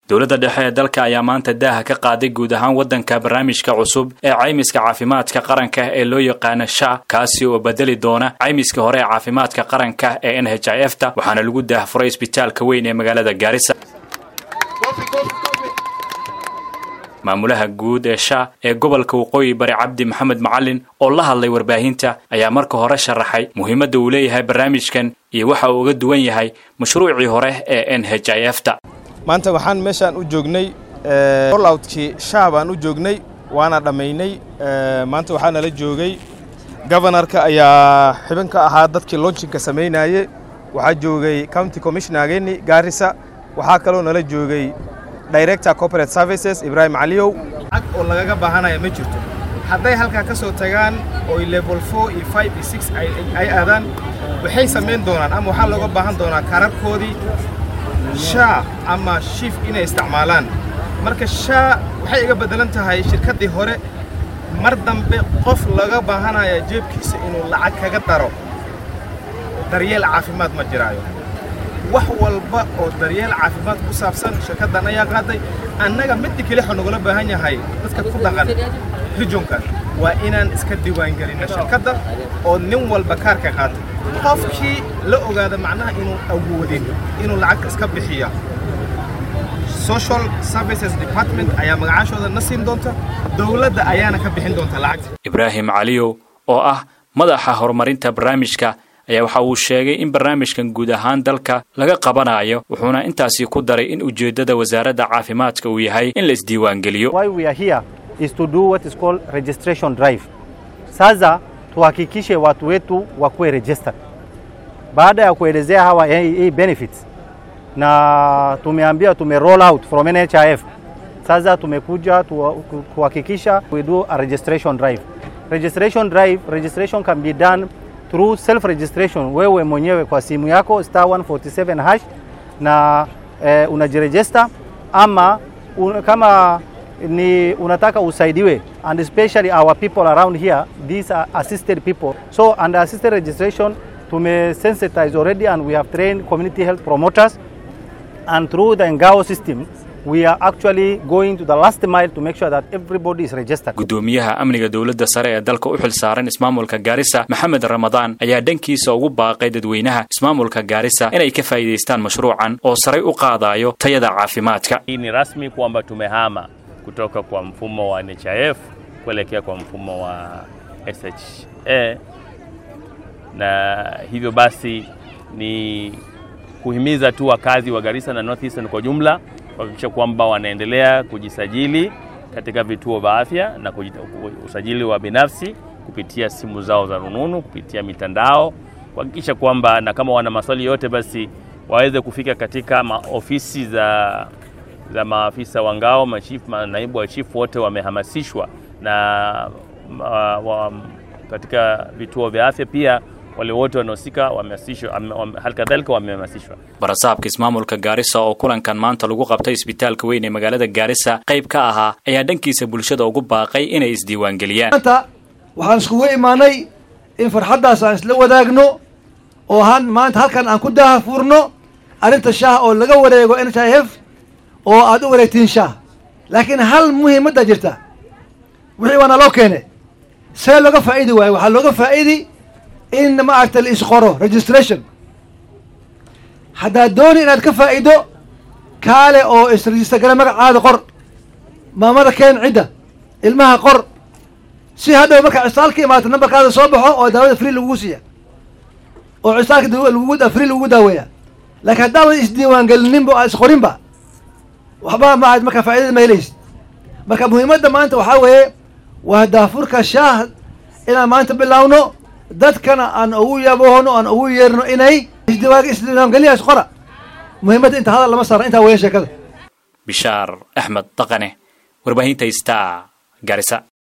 dowladda dhexe ee dalka ayaa maanta daaha ka qaaday guud ahaan waddanka barnaamijka cusub ee caymiska caafimaadka qaranka ee loo yaqaano sha kaasi oo bedeli doona caymiska hore ee caafimaadka qaranka ee n h i f ta waxaana lagu daahfuray isbitaalka weyn ee magaalada gaarisa maamulaha guud ee sha ee gobolka waqooyi bari cabdi maxamed macalin oo la hadlay warbaahinta ayaa marka hore sharaxay muhiimadda uu leeyahay barnaamijkan iyo waxa uu uga duwan yahay mashruucii hore ee n h i f ta maanta waxaan meeshaan u joognay rolloutkii sha baan u joognay waana dhammaynay maanta waxaa nala joogay gobanarka ayaa xibin ka ahaa dadkii launchinka samaynaye waxaa joogay county commissionergeeni gaarisa waxaa kaloo nala joogay director corporate services ibraahim caliyow cag oo lagaga baahanaya ma jirto hadday halkaa ka soo tagaan oy level four iyo five iyo six ay aadaan waxay samayn doonaan ama waxaa looga baahan doonaa kararkoodii shaa ama shiif inay isticmaalaan marka shaa waxay iga beddelan tahay shirkaddii hore mar dambe qof laga baahanaya jeebkiisa inuu lacag kaga daro daryeel caafimaad ma jiraayo wax walba oo daryeel caafimaad ku saabsan shirkaddan ayaa qaaday annaga midda kelixo nagula baahan yahay dadka ku dhaqan rijonkan waa inaan iska diiwaangelinna shirkadda oo nin walba kaarka qaatay qofkii la ogaada macnaha inuu awoodin inuu lacagta iska bixiya social services department ayaa magacaashooda na siin doonta dowladda ayaana ka bixin doonta lacagta ibraahim caliyow oo ah madaxa horumarinta barnaamijka ayaa waxa uu sheegay in barnaamijkan guud ahaan dalka laga qabanayo wuxuuna intaasi ku daray in ujeeddada wasaaradda caafimaadka uu yahay in la isdiiwaangeliyo sasa tuhakikishe watu wetu wakuwe registered baada ya kuelezea hawa hii benefits na tumeambia tume roll out from NHIF. Sasa tumekuja kuhakikisha we do a registration drive. Registration drive, registration can be done through self registration, wewe mwenyewe kwa simu yako star 147 hash na eh, unajiregister ama un, kama ni unataka usaidiwe and especially our people around here these are assisted people so under assisted registration tume sensitize already and we have trained community health promoters and through the ngao system we are actually going to the last mile to make sure that everybody is registered gudoomiyaha amniga dowladda sare ee dalka u xil saaran ismaamulka gaarisa maxamed ramadaan ayaa dhankiisa ugu baaqay dadweynaha ismaamulka gaarisa inay ka faa'iidaystaan mashruucan oo saray u qaadayo tayada caafimaadka hii ni rasmi kwamba tumehama kutoka kwa mfumo wa NHIF kuelekea kwa mfumo wa SHA, na hivyo basi ni kuhimiza tu wakazi wa Garissa na North Eastern kwa jumla kuhakikisha kwamba wanaendelea kujisajili katika vituo vya afya na usajili wa binafsi kupitia simu zao za rununu, kupitia mitandao, kuhakikisha kwamba na kama wana maswali yote basi waweze kufika katika maofisi za za maafisa wa ngao, machifu, naibu wa chifu wote wamehamasishwa na uh, wa, katika vituo vya afya pia wale wote wanaohusika wamehamasishwa, hali kadhalika wamehamasishwa. barasaabka ismaamulka gaarisa oo kulankan maanta lagu qabtay isbitaalka weyn ee magaalada gaarisa qayb ka ahaa ayaa dhankiisa bulshada ugu baaqay inay isdiiwaangeliyaan maanta waxaan iskugu imaanay in farxaddaas aan isla wadaagno oo han maanta halkan aan ku daaha fuurno arrinta shaah oo laga wareego n h i f oo aad u wareegtiin shaah laakiin hal muhiimadda jirta wixii waana loo keene see looga faa'idi waayo waxaa looga faa'idi in maaragta la isqoro registration haddaad dooni inaad ka faa'ido kaale oo isregister gala magacaada qor maamada keen cidda ilmaha qor si hadhow markaa cisaalka imaata nambarkaada soo baxo oo daawada free lagugu siiya oo cisaalka lagugu free lagugu daaweeya laakiin haddaadan isdiiwaangelinin aad isqorinba waxba ma markaa faa'idada ma helaysid marka muhiimadda maanta waxaa weeye waa daafurka shaah inaan maanta bilaawno dadkana aan ugu yaboono aan ugu yeerno inay isdiiwaangeliyaas qora muhiimadda inta hadal lama saara intaa weya sheekada bishaar axmed dhaqane warbaahinta star garisa